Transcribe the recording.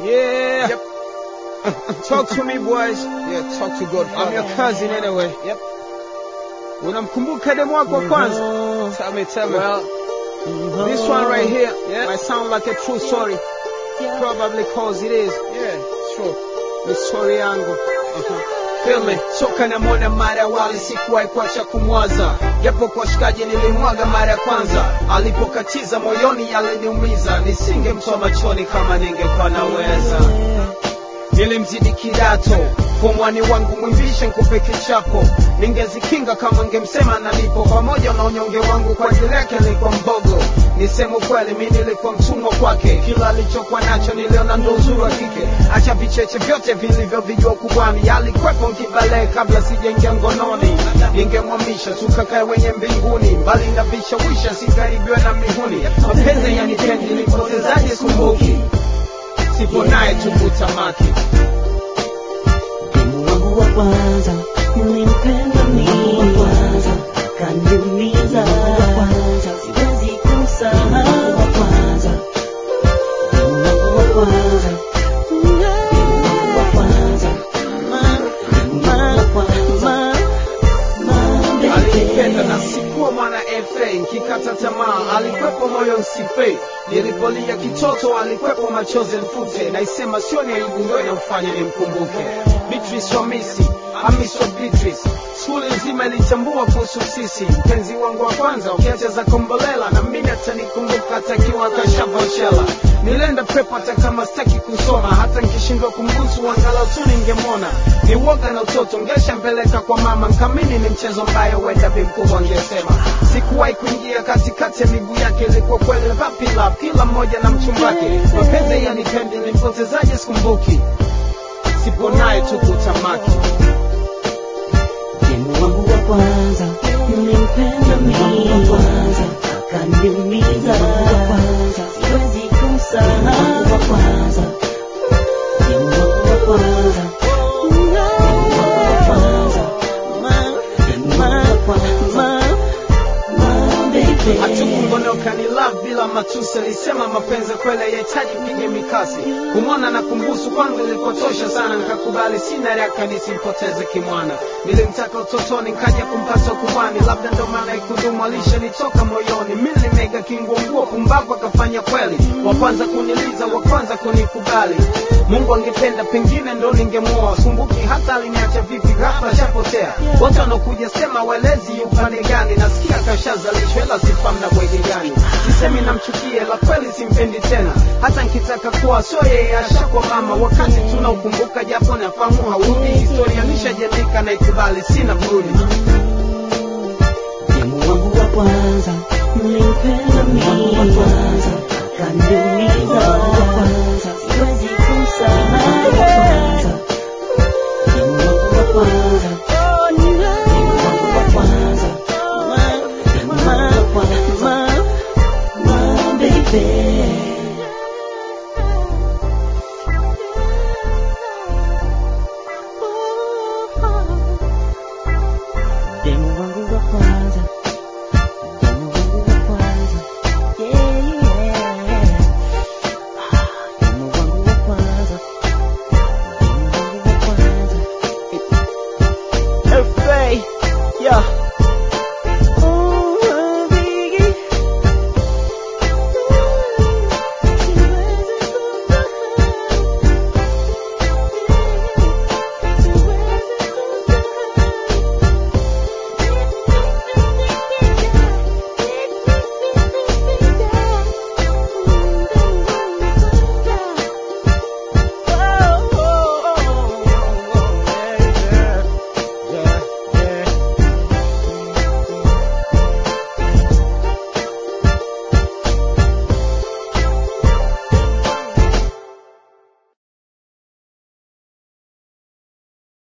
Yeah. Yep. Talk to me boys. Yeah, talk to God. I'm your Father. cousin anyway. Yep. Unamkumbuka demu wako wa kwanza? Tell me, tell me. Well, this one right here Yeah. might sound like a true story. Probably cause it is. yeah, sure. Ni story yangu. Feel me? Toka na mwana mara ya wali sikuwahi kuacha kumwaza, japo kwa shikaji nilimwaga mara ya kwanza. Alipokatiza moyoni yaliniumiza, nisingemtoa machoni kama ningekuwa naweza. Nilimzidi kidato pomwani wangu mwimbishe nkupe kichapo, ningezikinga kama ngemsema nalipo, pamoja na unyonge wangu kwa ajili yake nilikuwa mbogo. Niseme ukweli, mi nilikuwa mtumwa kwake, kila alichokuwa nacho niliona ndo uzuri wa kike. Acha vicheche vyote vilivyovijua kubwani, alikwepo nkibale kabla sijaingia ngononi. Ningemwamisha tukakae wenye mbinguni, mbali na vishawisha, sikaribiwe na mihuni. Mapenzi yanipendi, nilipotezaje sumbuki, sipo naye tukutamaki Demu wangu wa kwanza nilimpenda mimi wa kwanza kaniumiza wa kwanza siwezi kumsahau wa kwanza Demu wangu wa kwanza Demu wangu wa kwanza ma ma ma ma alipenda na sikuwa mwana FA nkikata tamaa alikwepo moyo nsife nilipolia kitoto alikwepo machozi mfute naisema sio ni aibu ndo inamfanya nimkumbuke Beatrice wa Misi Amis wa Beatrice skuli nzima ilitambua kuhusu sisi mpenzi wangu wa kwanza ukiacha za kombolela na mimi atanikumbuka atakiwa kashavashela nilienda pepo hata kama sitaki kusoma hata nkishindwa kumbusu angalau tu ningemwona ni woga na utoto ngeshambeleka kwa mama nkamini ni mchezo mbaya wenda bimkubwa angesema sikuwahi kuingia katikati ya miguu yake ilikuwa kweli vapila kila mmoja na mchumbake mapenzi yanipendi nimpotezaje sikumbuki sipo naye tu kutamaki Demu wangu wa kwanza nilimpenda mimi wa kwanza akaniumiza wa kwanza siwezi kumsahau wa kwanza Demu wangu wa kwanza Demu wangu wa kwanza ma ma ma ma baby hatukungonoka ni love bila matusi alisema mapenzi kweli yahitaji pige mikasi kumwona na kumbusu kwangu ilikotosha sana nikakubali sina raka nisimpoteze kimwana nilimtaka utotoni nkaja kumpasa kubwani labda ndo maana ikudumu alishanitoka moyoni mi nilimega kinguonguo pumbavu akafanya kweli wa kwanza kuniliza wa kwanza kunikubali mungu angependa pengine ndo ningemuoa kumbuki hata aliniacha vipi ghafla shapotea wote wanaokuja sema welezi upande gani nasikia kashazalishwa ila sifamu na bwege gani sisemi namchukia la kweli simpendi tena hata nkitaka kuwa sio yeye ashakwa mama wakati tunaukumbuka japo nafahamu haurudi historia nishajandika na ikubali sina burudi Demu wangu wa kwanza nilimpenda mimi wa kwanza akaniumiza